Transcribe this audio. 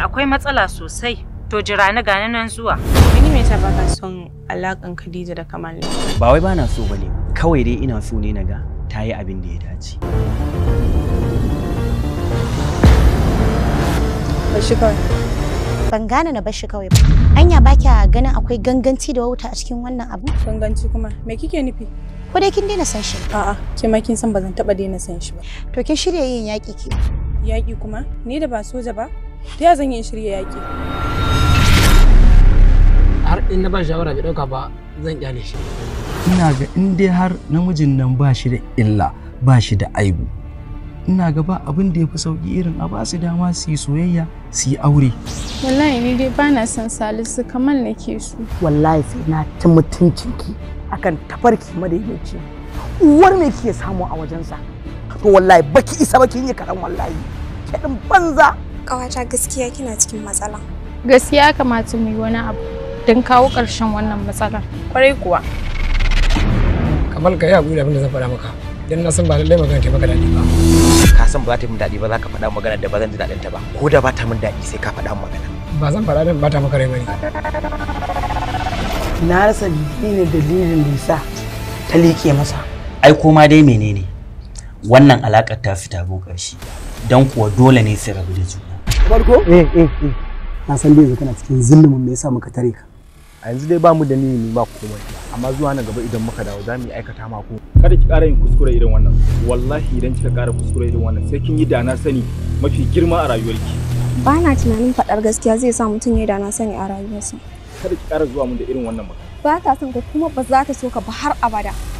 akwai matsala sosai. To jira ni gani nan zuwa. Mini me yasa baka son alakan Khadija da Kamal ne? Ba wai bana so bane. Kawai dai ina so ne naga ta yi abin da ya dace. Bashi kawai. Ban gane na bashi kawai ba. Anya ba kya ganin akwai ganganci da wauta a cikin wannan abu? Ganganci kuma me kike nufi? Ko dai kin daina san shi? A'a, ke ma kin san ba zan taba daina san shi ba. To kin shirya yin yaƙi ke? Yaƙi kuma? Ni da ba soja ba? Ta ya zan yi shirya yaƙi? har in na ba shawara bai dauka ba zan kyale shi ina ga in dai har namijin nan ba shi da illa ba shi da aibu ina ga ba abin da ya fi sauki irin a ba su dama su yi soyayya su yi aure Wallahi ni dai bana son Salisu kamal nake so. wallahi sai na ci mutuncinki akan tafarki madaidaici uwar me kike samu a wajensa to wallahi baki isa baki yi karan wallahi kiɗin banza Ƙawata gaskiya kina cikin matsala. Gaskiya ya kamata mu yi wani abu don kawo ƙarshen wannan matsalar. Kwarai kuwa. kamar ka yi haƙuri da abin da zan faɗa maka dan na san ba lallai magana ta maka daɗi ba Ka san ba za ta yi min daɗi ba za ka faɗa magana da ba zan ji daɗin ta ba. Ko da ba ta min daɗi sai ka faɗa min magana. ba zan faɗa dan bata maka rai bane na rasa ne dalilin da yasa ta liƙe masa Ai koma dai menene? Wannan alaƙar ta fita bo ƙarshe. Dan kuwa dole ne su rabu da juna. farko eh eh eh na san dai yanzu kana cikin zillumin me yasa muka tare ka a yanzu dai ba mu da niyyi ba komai amma zuwa nan gaba idan muka dawo za mu yi aikata ma ko kada ki ƙara yin kuskure irin wannan wallahi idan kika ƙara kuskure irin wannan sai kin yi da na sani mafi girma a rayuwarki Ba na tunanin faɗar gaskiya zai sa mutum ya da na sani a rayuwarsa. kada ki ƙara zuwa mun da irin wannan magana Ba ta son ka kuma ba za ta so ka ba har abada.